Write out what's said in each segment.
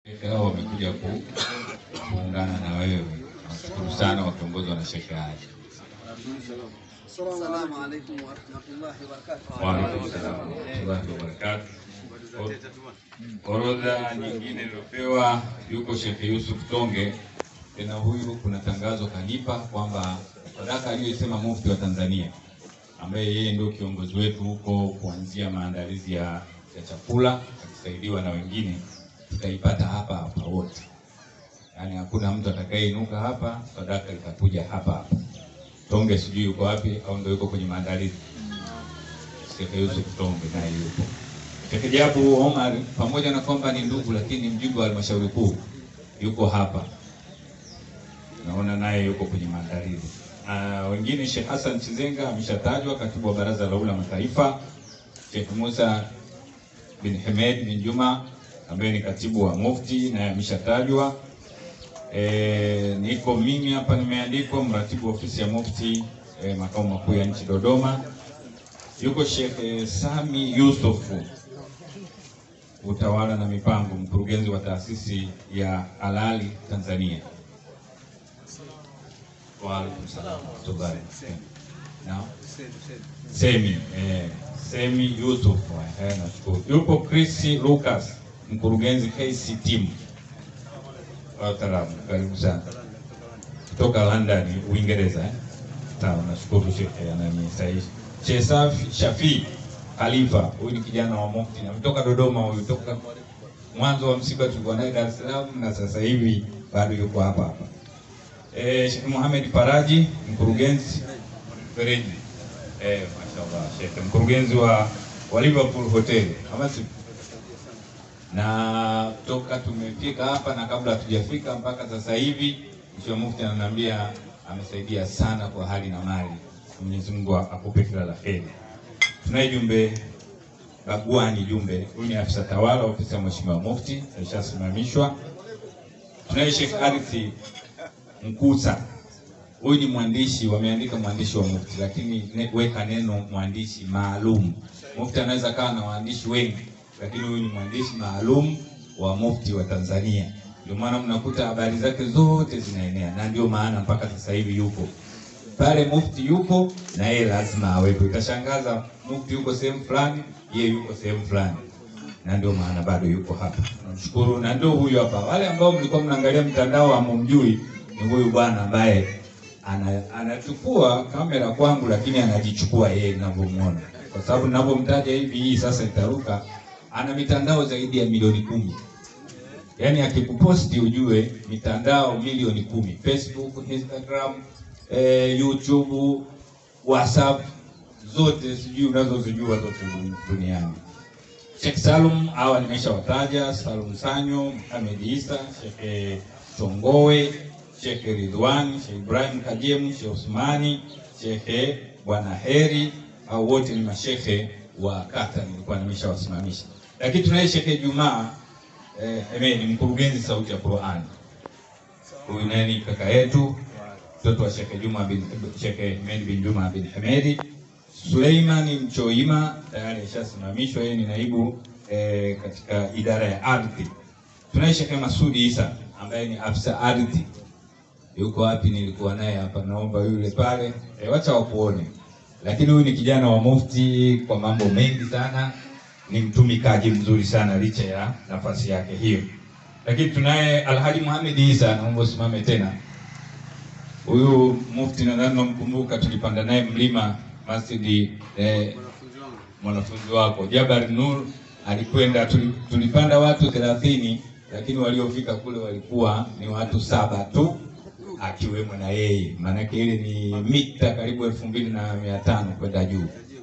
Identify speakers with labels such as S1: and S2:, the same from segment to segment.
S1: hao wamekuja ku, kuungana na wewe. Nashukuru sana wakiongozwa na Sheikh Ali.
S2: Assalamu alaikum warahmatullahi wabarakatuh.
S1: Wa alaikum salaam warahmatullahi wabarakatuh. Orodha nyingine iliyopewa yuko Sheikh Yusuf Tonge. Tena huyu kuna tangazo kanipa kwamba sadaka aliyosema mufti wa Tanzania ambaye yeye ndio kiongozi wetu huko kuanzia maandalizi ya, ya chakula akisaidiwa na wengine, tutaipata hapa hapa wote, yaani hakuna mtu atakayeinuka hapa, sadaka itakuja hapa hapa. Tonge sijui yuko wapi au ndio yuko kwenye maandalizi. Sheikh Yusuf Tonge naye yupo. Sheikh Jabu Omar pamoja na kwamba ni ndugu, lakini ni mjumbe wa halmashauri kuu yuko hapa, naona naye yuko kwenye maandalizi. Uh, wengine Sheikh Hassan Chizenga ameshatajwa, katibu wa baraza la ulama taifa. Sheikh Musa bin Hamed bin Juma ambaye ni katibu wa mufti naye ameshatajwa. E, niko mimi hapa nimeandikwa mratibu wa ofisi ya mufti e, makao makuu ya nchi Dodoma. Yuko Sheikh e, Sami Yusufu utawala na mipango, mkurugenzi wa taasisi ya Halali Tanzania. Wa alaikum salaam wa rahmatullahi. Naam. Semi eh, Semi Yusuf eh, nashukuru. Yupo Chris Lucas mkurugenzi KC team. Wataalamu, karibu sana kutoka London, Uingereza eh. Sawa, nashukuru Sheikh ananisahihisha. Sheikh Safi Shafi Khalifa, huyu ni kijana wa Mufti na kutoka Dodoma, huyu toka mwanzo wa msiba tulikuwa naye Dar es Salaam na sasa hivi bado yuko hapa hapa. Eh, Sheikh Mohamed Faraji mkurugenzi Fereji. Eh, mashallah Sheikh mkurugenzi wa, wa Liverpool Hotel. Kama si na toka tumefika hapa na kabla hatujafika mpaka sasa hivi Mheshimiwa Mufti ananiambia amesaidia sana kwa hali na mali. Mwenyezi Mungu akupe kila la heri. Tunaye jumbe Bagwani Jumbe, huyu ni afisa tawala ofisi ya Mheshimiwa Mufti, alishasimamishwa. Tunaye Sheikh Arithi Mkusa, huyu ni mwandishi, wameandika mwandishi wa Mufti, lakini ne, weka neno mwandishi maalum. Mufti anaweza kawa na waandishi wengi, lakini huyu ni mwandishi maalum wa Mufti wa Tanzania. Ndio maana mnakuta habari zake zote zinaenea, na ndio maana mpaka sasa hivi yupo pale Mufti yupo na yeye lazima awepo. Itashangaza Mufti yuko sehemu fulani, yeye yuko sehemu fulani, na ndio maana bado yuko hapa. Namshukuru, na ndio huyu hapa. Wale ambao mlikuwa mnaangalia mtandao hamumjui, ni huyu bwana ambaye ana, anachukua kamera kwangu, lakini anajichukua yeye ninavyomuona, kwa sababu ninavyomtaja hivi, hii sasa itaruka. Ana mitandao zaidi ya milioni kumi. Yaani akikuposti ujue mitandao milioni kumi, Facebook, Instagram, eh, YouTube, WhatsApp zote sijui unazozijua zote duniani. Sheikh Salum hawa nimeshawataja, Salum Sanyo, Mohamed Isa, Sheikh Chongowe, Sheikh Ridwan, Sheikh Ibrahim Kajemu, Sheikh Usmani, Sheikh Bwana Heri, au wote ni mashehe wa kata nilikuwa nimeshawasimamisha. Lakini tunaye Sheikh Jumaa eh, Hemedi mkurugenzi sauti ya Qur'an. Huyu naye ni kaka yetu mtoto wa Sheikh Juma bin Sheikh Hemedi bin Juma bin Hemedi. Suleimani Mchoima tayari ashasimamishwa, yeye ni naibu eh, katika idara ya ardhi. Tunaye Sheikh Masudi Isa ambaye ni afisa ardhi. Yuko wapi? Nilikuwa naye hapa, naomba yule pale eh, wacha wakuone. Lakini huyu ni kijana wa Mufti kwa mambo mengi sana, ni mtumikaji mzuri sana licha ya nafasi yake hiyo. Lakini tunaye Alhaji Muhammad Isa, naomba usimame tena. Huyu Mufti nadhani namkumbuka, tulipanda naye mlima Masjidi eh, mwanafunzi wako Jabal Nur alikwenda, tulipanda watu 30 lakini waliofika kule walikuwa ni watu saba tu akiwemo na yeye, maanake ile ni mita karibu elfu mbili na mia tano kwenda juu.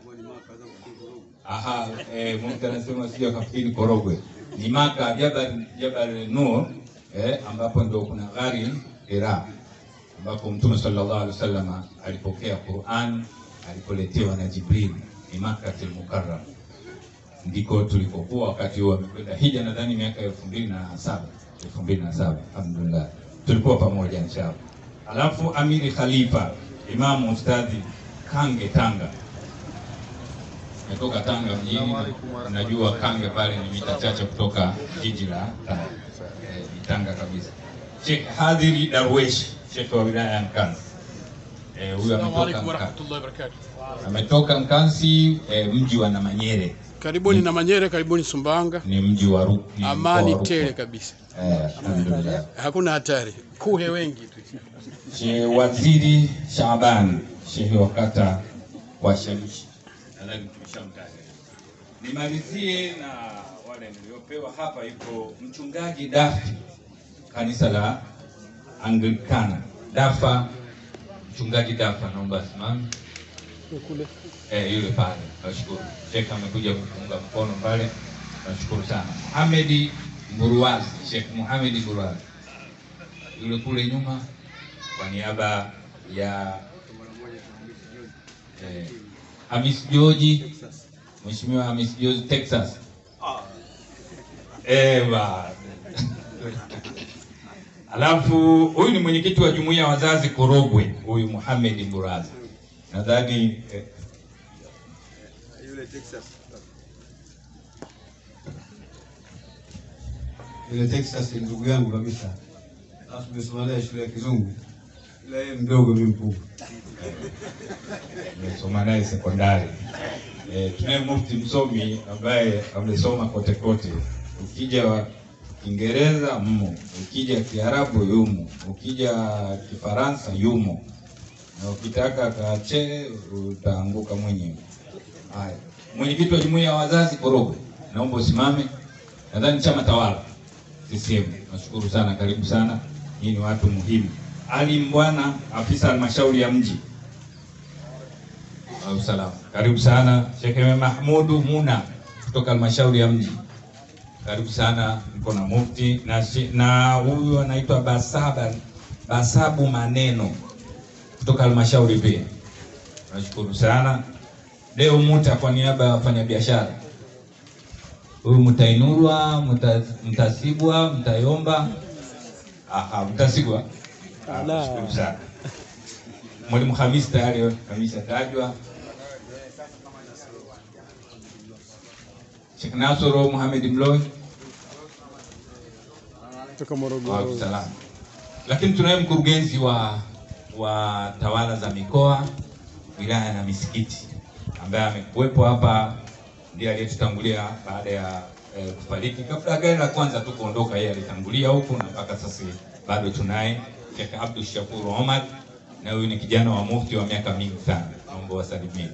S1: Aha, eh, Mufti anasema sio kafikiri Korogwe, ni Maka Jabal, Jabal Nur eh, ambapo ndio kuna ghari Hira ambapo Mtume sallallahu alaihi wasallam alipokea Qur'an alipoletewa na Jibril, ni Makkatul Mukarram, ndiko tulikokuwa wakati huo amekwenda hija, nadhani miaka elfu mbili na saba elfu mbili na saba alhamdulillah, tulikuwa pamoja inshallah. Alafu Amiri Khalifa Imamu Ustadhi Kange Tanga, natoka Tanga mjini, unajua Kange pale ni mita chache kutoka jiji la Tanga. Eh, Tanga kabisa. Sheikh Hadhiri Darwesh, Sheikh wa wilaya ya Nkasi. Eh, huyu
S3: Assalamu
S1: ametoka
S3: alaikum
S1: Nkasi.
S3: warahmatullahi wabarakatuh.
S1: Ametoka Nkasi, eh, mji wa Namanyere.
S3: Karibuni na Manyere, karibuni Sumbawanga.
S1: Ni mji wa Rukwa. ni mkoa wa
S3: Amani
S1: Rukwa.
S3: tele kabisa,
S1: Eh, alhamdulillah.
S3: hakuna hatari, kuhe wengi tu.
S1: Sheikh Waziri Shaaban, shehe wa kata wa Shamishi. Nadhani tumeshamtaja. Nimalizie na wale niliopewa hapa, yuko mchungaji Dafi, kanisa la Anglikana Dafa. Mchungaji Dafa, naomba asimame. Eh, yule pale, nashukuru. Sheikh amekuja kufunga mkono pale, nashukuru sana. Muhamedi Mburuwazi, Sheikh Muhamedi Mburuwazi yule kule nyuma kwa niaba ya eh, Hamis Joji, Mheshimiwa Hamis Joji Texas. Eh, ba. Alafu huyu ni mwenyekiti wa jumuiya ya wazazi Korogwe, huyu Muhammad Mburaza. Nadhani eh,
S2: Yule Texas.
S4: Ile Texas ni ndugu yangu kabisa, alafu tumesoma naye shule ya Kizungu, ila yeye mdogo, mimi mkubwa.
S1: nimesoma naye sekondari. Eh, tunaye mufti msomi ambaye amesoma kote kote. Ukija wa Kiingereza mmo, ukija Kiarabu yumo, ukija Kifaransa yumo, na ukitaka kache utaanguka mwenyewe. Haya, mwenyekiti wa jumuiya ya wazazi Korogwe, naomba usimame. Nadhani chama tawala CCM. Nashukuru sana, karibu sana. Hii ni watu muhimu. Ali Mbwana, afisa halmashauri ya mji au salama. Karibu sana Sheikh Mahmudu Muna kutoka halmashauri ya mji. Karibu sana, mko na mufti na shi- na huyu anaitwa Basaba Basabu Maneno kutoka halmashauri pia. Nashukuru sana. Leo Muta kwa niaba ya wafanyabiashara. Huyu Mtainurwa, Mta- Mtasibwa, Mtayomba. Aha, Mtasibwa. Ah, Nashukuru sana. Mwalimu Hamis tayari ameshatajwa. Sheikh Nasoro Mohamed Mloi
S3: Kutoka
S1: wa
S3: Morogoro.
S1: usalama. Lakini tunaye mkurugenzi wa wa tawala za mikoa, wilaya na misikiti ambaye amekuwepo hapa, ndiye aliyetutangulia baada ya eh, kufariki. Kabla ya gari la kwanza tu kuondoka, yeye alitangulia huku na mpaka sasa bado tunaye Sheikh Abdul Shakur Omar, na huyu ni kijana wa mufti wa miaka mingi sana, naomba wasalimie.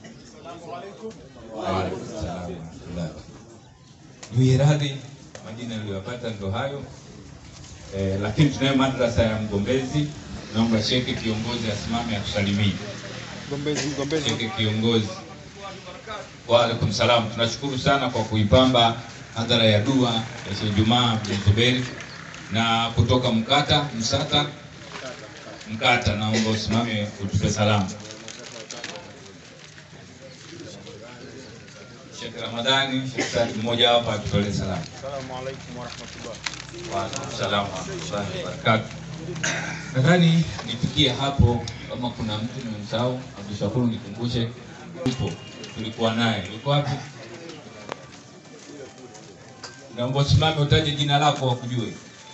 S1: Wa alaikum salaam wa rahmatullah. Niwie radhi, majina niliyopata ndo hayo. Eh, lakini tunayo madrasa ya Mgombezi. Naomba shekhe kiongozi asimame atusalimie.
S3: Mgombezi, mgombezi.
S1: Shekhe kiongozi. Wa alaikum salam. Tunashukuru sana kwa kuipamba hadhara ya dua ya Sheikh Jumaa bin Zuberi na kutoka Mkata Msata Mkata, naomba usimame utupe salamu. Sheikh Ramadhani, Sheikh Said mmoja hapa atutolee salamu.
S3: Assalamu alaikum warahmatullah.
S1: Waalaikumsalam warahmatullahi wabarakatuh. Nadhani nifikie hapo, kama kuna mtu nimemsahau, Abdushakuru nikumbushe. Upo, tulikuwa naye, yuko wapi? Naomba usimame utaje jina lako wakujue.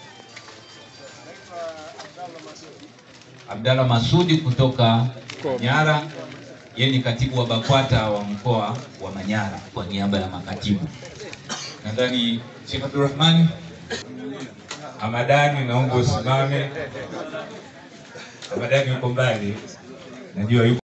S1: Abdalla Masudi kutoka Manyara, yeye ni katibu wa BAKWATA wa mkoa wa Manyara kwa niaba ya makatibu. Nadhani Sheikh Abdurrahmani Hamadani, naomba usimame. Hamadani yuko mbali, najua yuko